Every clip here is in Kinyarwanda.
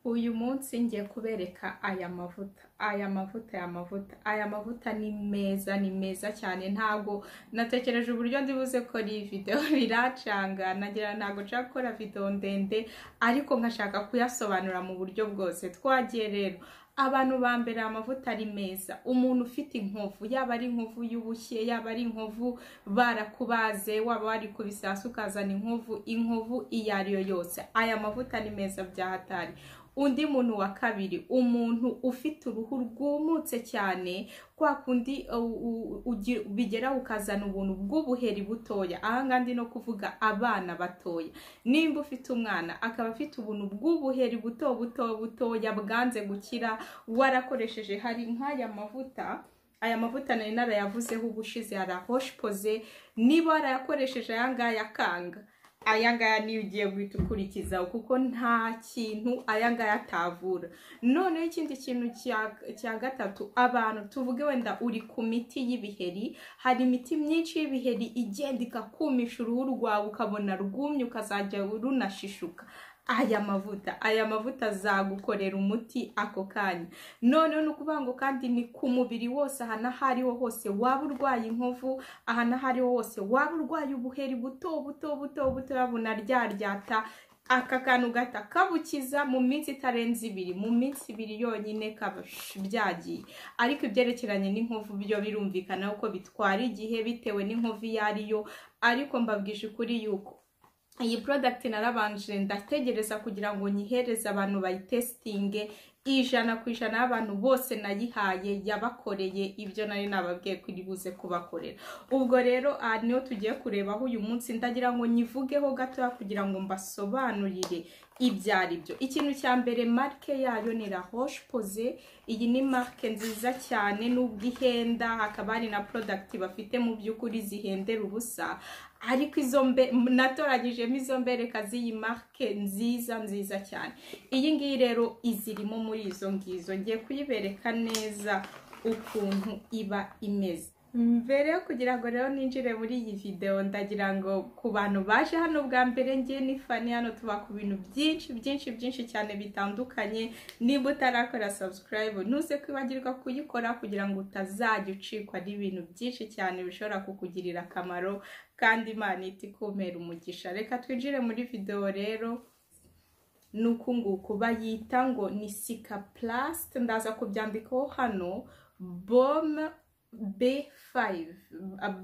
Uyu munsi ngiye kubereka aya mavuta aya mavuta aya mavuta aya mavuta ni meza ni meza cyane ntago natekereje uburyo ndibuze ko ari video biracanga nagira ntago nshaka gukora video ndende ariko nkashaka kuyasobanura mu buryo bwose twagiye rero abantu ba mbere amavuta ari meza umuntu ufite inkovu yaba ari inkovu y'ubushye yaba ari inkovu barakubaze waba wari ku bisasu ukazana inkovu inkovu iyo ari yo yose aya mavuta ni meza byahatari undi muntu wa kabiri umuntu ufite uruhu rwumutse cyane kwa kundi bigera ukazana ubuntu bw'ubuheri butoya ahangaha ndi no kuvuga abana batoya nimba ufite umwana akaba afite ubuntu bw'ubuheri buto buto butoya bwanze gukira warakoresheje hari nk'aya mavuta aya mavuta nari narayavuzeho ubushize hari ahoshpoze niba warayakoresheje aya ngaya akanga aya ngaya niyo ugiye guhita ukurikizaho kuko nta kintu aya ngaya atavura noneho ikindi kintu cya gatatu abantu tuvuge wenda uri ku miti y'ibiheri hari imiti myinshi y'ibiheri igenda ikakumisha uruhu rwawe ukabona rwumye ukazajya runashishuka aya mavuta aya mavuta azagukorera umuti ako kanya noneho ni ukuvuga ngo kandi ni ku mubiri wose ahantu aho ariho hose waba urwaye inkovu ahantu aho ariho hose waba urwaye ubuheri buto buto buto buto yabona ryaryata aka kantu gata kabukiza mu minsi itarenze ibiri mu minsi ibiri yonyine kaba byagiye ariko ibyerekeranye n'inkovu byo birumvikana kuko bitwara igihe bitewe n'inkovu iyo ari yo ariko mbabwije ukuri yuko iyi product narabanje ndategereza kugira ngo nyihereze abantu bayitesitinge ijana ku ijana y'abantu bose nayihaye yabakoreye ibyo nari nababwiye kuri buze kubakorera ubwo rero aha niho tugiye kurebaho uyu munsi ndagira ngo nyivugeho gatoya kugira ngo mbasobanurire ibyo ari byo ikintu cya mbere marike yayo ni la roche pose iyi ni marike nziza cyane n'ubwo ihenda hakaba hari na product bafite mu by'ukuri zihendera ubusa ariko izo mbe natoranyijemo izo mbereka z'iyi marike nziza nziza cyane iyi ngiyi rero izirimo muri izo ngizo ngiye kuyibereka neza ukuntu iba imeze mbere yo kugira ngo rero ninjire muri iyi videwo ndagira ngo ku bantu baje hano bwa mbere ngiye n'ifani hano tuba ku bintu byinshi byinshi byinshi cyane bitandukanye niba utarakora sabusikarayibu ntuze kwibagirwa kuyikora kugira ngo utazajya ucikwa n'ibintu byinshi cyane bishobora kukugirira akamaro kandi imana iti kumera umugisha reka twinjire muri videwo rero nuku nguku bayita ngo ni sika plasite ndaza kubyandikaho hano bome B5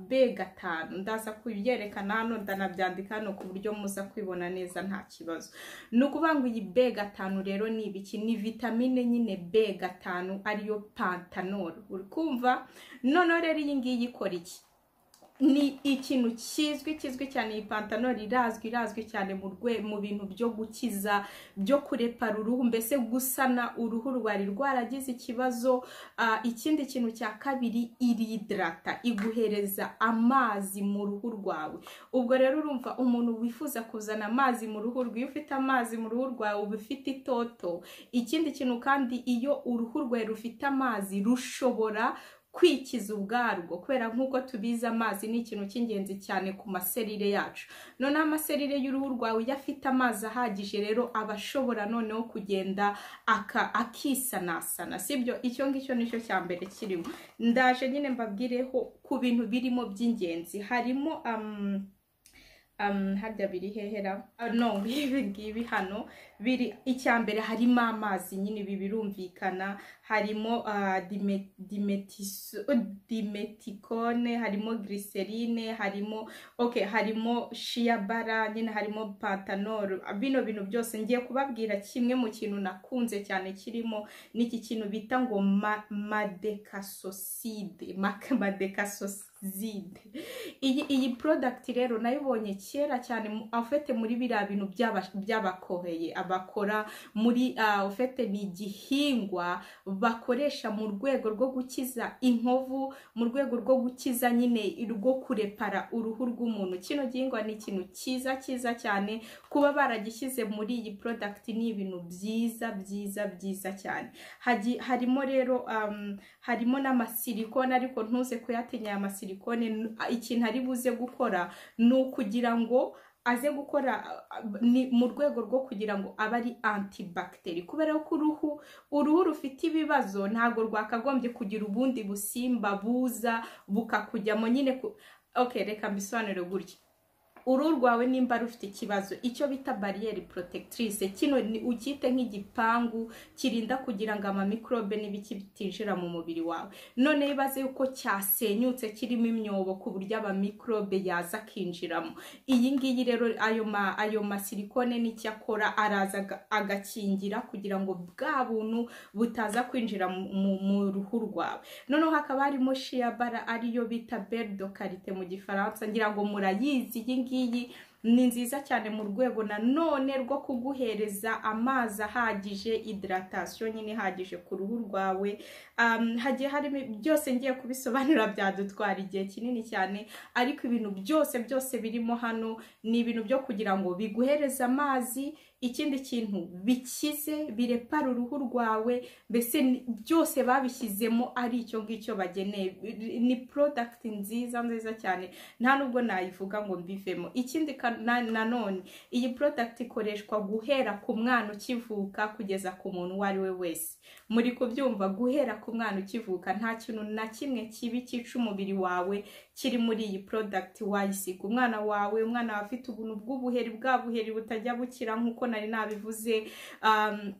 B gatanu ndaza kubyerekana hano ndanabyandika hano ku buryo muza kwibona neza nta kibazo ni ukuvuga ngo iyi B gatanu rero ni ibiki ni vitamine nyine B gatanu ariyo pantanol uri kumva noneho rero iyi ngiyi ikora iki ni ikintu kizwi kizwi cyane iyi pantanori irazwi irazwi cyane mu mu bintu byo gukiza byo kurepara uruhu mbese gusana uruhu rwari rwaragize ikibazo ikindi kintu cya kabiri iridrata iguhereza amazi mu ruhu rwawe ubwo rero urumva umuntu wifuza kuzana amazi mu ruhu rwe iyo ufite amazi mu ruhu rwawe uba ufite itoto ikindi kintu kandi iyo uruhu rwawe rufite amazi rushobora kwikiza ubwarwo kubera nk'uko tubizi amazi ni ikintu cy'ingenzi cyane ku maserire yacu noneho amaserire y'uruhu rwawe iyo afite amazi ahagije rero aba ashobora noneho kugenda akisanasana sibyo icyo ngicyo nicyo cya mbere kirimo ndaje nyine mbabwireho ku bintu birimo by'ingenzi harimo harya biri hehera no ibi ngibi hano biri icya mbere harimo amazi nyine ibi birumvikana harimo dimetikone harimo giriserine harimo oke harimo shiyabara nyine harimo pantanol bino bintu byose ngiye kubabwira kimwe mu kintu nakunze cyane kirimo n'iki kintu bita ngo madekasoside madekasoside iyi porodagiti rero nayibonye kera cyane afite muri biriya bintu by'abakoheye abakora muri ofete ni igihingwa bakoresha mu rwego rwo gukiza inkovu mu rwego rwo gukiza nyine rwo kurepara uruhu rw'umuntu kino gihingwa ni ikintu cyiza cyiza cyane kuba baragishyize muri iyi porodagiti ni ibintu byiza byiza byiza cyane harimo rero harimo n'amasilikone ariko ntuze kuyatinya aya masilikone ikintu ari buze gukora ni ukugira ngo aze gukora ni mu rwego rwo kugira ngo abe ari antibakiteri kubera ko uruhu uruhu rufite ibibazo ntabwo rwakagombye kugira ubundi busimba buza bukakujyamo nyine ku oke reka mbisobanure gutya uruhu rwawe nimba rufite ikibazo icyo bita bariyeri porotegitrice kino ni ukite nk'igipangu kirinda kugira ngo amamikorobe n'ibiki bitinjira mu mubiri wawe none ibaze yuko cyasenyutse kirimo imyobo ku buryo amamikorobe yaza akinjiramo iyi ngiyi rero ayo ma ayo masilikone n'icyo akora araza aga- agakingira kugira ngo bwa buntu butaza kwinjira mu- mu- mu ruhu rwawe noneho hakaba harimo shiyabara ariyo bita berido karite mu gifaransa ngira ngo murayizi iyi ngiyi ni nziza cyane mu rwego nanone rwo kuguhereza amazi ahagije hidratation nyine ihagije ku ruhu rwawe Um, hagiye harimo byose ngiye kubisobanura byadutwara igihe kinini cyane ariko ibintu byose byose birimo hano ni ibintu byo kugira ngo biguhereze amazi ikindi kintu bikize birepara uruhu rwawe mbese ni- byose babishyizemo ari icyo ngicyo bageneye Bi- ni product nziza nziza cyane nta nubwo nayivuga ngo mbivemo ikindi ka- na- nanone iyi product ikoreshwa guhera ku mwana ukivuka kugeza ku muntu uwo ari we wese muri kubyumva guhera ku mwana ukivuka nta kintu na kimwe kibi cyica umubiri wawe kiri muri iyi product wayisiga umwana wawe umwana wawe afite ubuntu bw'ubuheri bwa buheri butajya bukira nk'uko nari nabivuze um,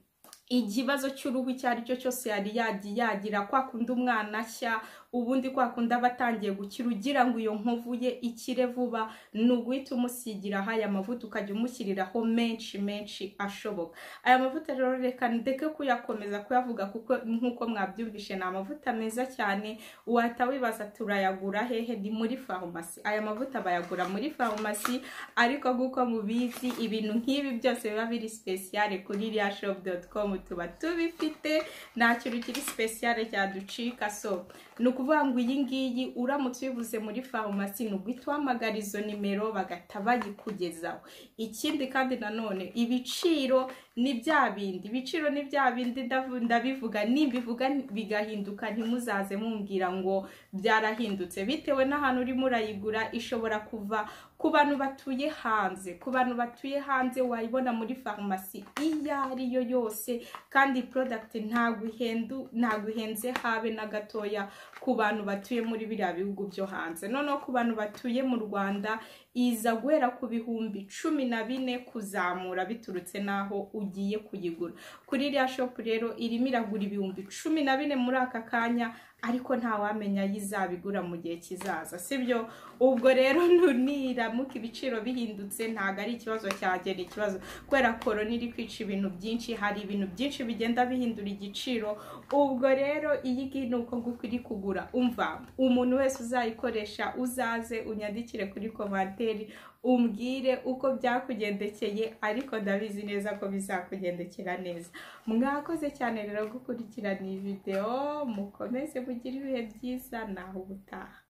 ikibazo cy'uruhu icyo ari cyo cyose yari yagiye yagira kwa kundi umwana ashya ubundi kwa kundi aba atangiye gukira ugira ngo iyo nkovu ye ikire vuba ni uguhita umusigira aho aya mavuta ukajya umushyiriraho menshi menshi ashoboka aya mavuta rero reka ndeke kuyakomeza kuyavuga kuko nk'uko mwabyumvishe ni amavuta meza cyane wahita wibaza turayagura hehe ni muri farumasi aya mavuta bayagura muri farumasi ariko nk'uko mubizi ibintu nk'ibi byose biba biri sipesiyare kuri riyashopu.com tuba tubifite nta kintu kiri sipesiyare cyaducika so ni ukuvuga ngo iyi ngiyi uramutse uyibuze muri farumasi ni uguhita uhamagara izo nimero bagahita bayikugezaho ikindi kandi nanone ibiciro ni bya bindi ibiciro ni bya bindi ndavu- ndabivuga nimbivuga bigahinduka ntimuzaze mumbwira ngo byarahindutse bitewe n'ahantu urimo urayigura ishobora kuva ku bantu batuye hanze ku bantu batuye hanze wayibona muri farumasi iyo ari yo yose kandi product ntabwo ihendu ntabwo ihenze habe na gatoya ku bantu batuye muri biriya bihugu byo hanze noneho ku bantu batuye mu rwanda iza guhera ku bihumbi cumi na bine kuzamura biturutse n'aho ugiye kuyigura kuri iriya shopu rero irimo iragura ibihumbi cumi na bine muri aka kanya ariko ntawamenya ayo izabigura mu gihe kizaza sibyo ubwo rero nu- niramuka ibiciro bihindutse ntabwo ari ikibazo cyanjye ni ikibazo kubera korona iri kwica ibintu byinshi hari ibintu byinshi bigenda bihindura igiciro ubwo rero iyi ngiyi ni uko nguko iri kugura umva umuntu wese uzayikoresha uzaze unyandikire kuri komantere umbwire uko byakugendekeye ariko ndabizi neza ko bizakugendekera neza mwakoze cyane rero gukurikirana iyi videwo mukomeze mugire ibihe byiza naho ubutaha